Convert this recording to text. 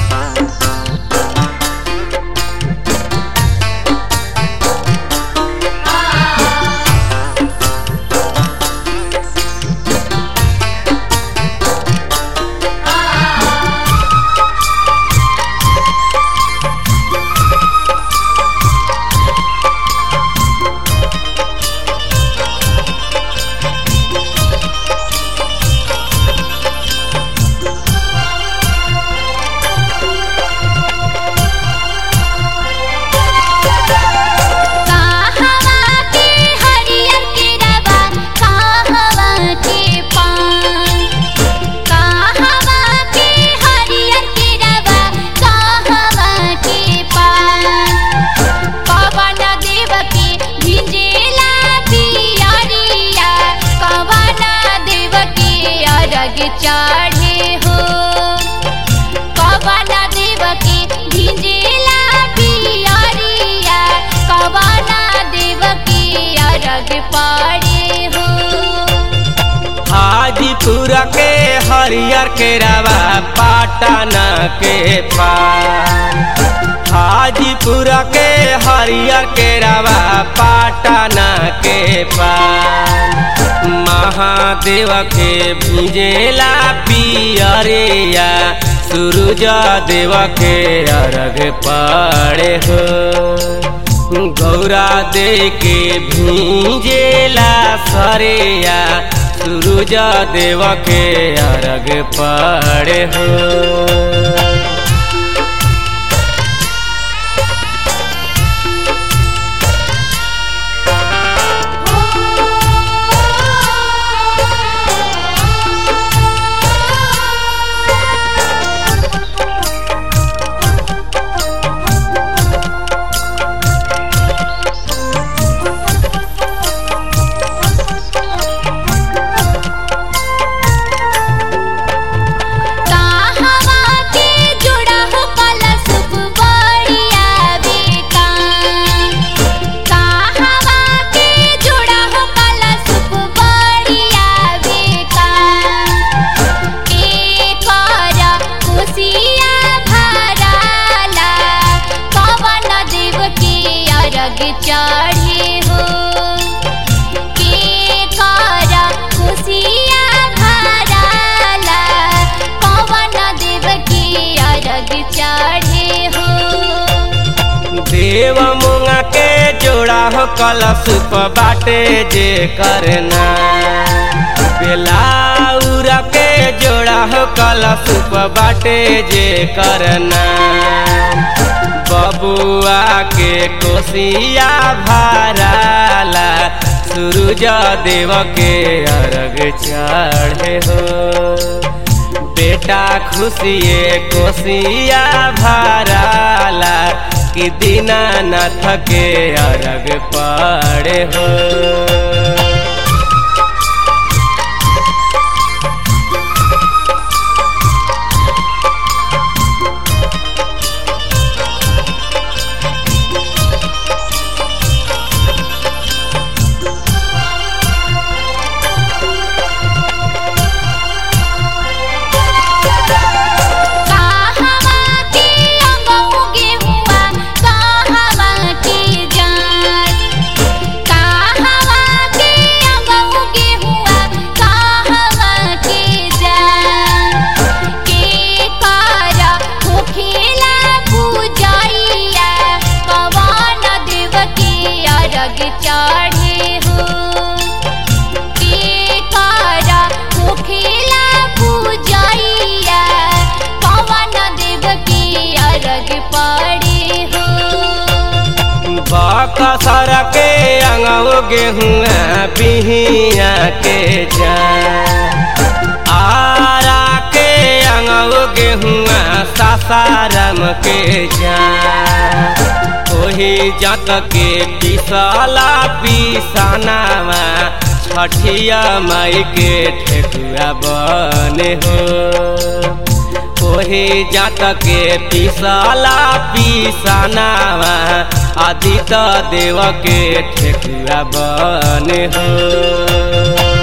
कहवा के हरियर केरवा कहवा के पान कहवा के हरियर केरवा कहवा के पान पवन देव के भिंजेला पियरिया पवन देव के अरग चढ़े हो पवन देव के भिंजेला पियरिया पवन देव के अरग पड़े हो हाजीपुर के हरियर केरावा पाटन के पान हाजीपुर के हरियर केरावा पाटन के पान महादेव के भिजेला पियरिया सूरज देव के अर्घ पड़े हो गौरा दे के भीजेला सरेया सूरज देव के अर्घ पड़े हो कहवा के जुड़ा हो कलश बढ़िया बेकान कहवा के जुड़ा हो कलश बढ़िया बेकान एकर खुशिया भराला पवन देव के अरग चढ़े हो के कर खुशिया भराला पवन देव के अरग चढ़े हो देव मुंगा के जोड़ा हो कलश प बाटे जे करना बेलाउर के जोड़ा हो कलश प बाटे जे करना बबुआ के कोसिया भराला सूरज देव के अर्घ चढ़े हो बेटा खुशिए कोसिया भराला कि दीनानाथ के अर्घ पड़े हो कहवा के अंगऊ गेहुआ कहवा के जान कहवा के अंगऊ गेहुआ कहवा के जान के कर होखेला पूजैया पवन देव के अरग चढ़े हो के कर होखेला पूजैया पवन देव के अरग पड़े हो बकसर के अंगो गेहुआ पिहिया के जा आरा के अंगो गेहुआ सासाराम के जा ओही जत के पिसला पिसनावा छठिया माई के ठेकुआ बने हो ओहे जात के पिसला पिसनावा आदित्य देव के ठेकुआ बने हो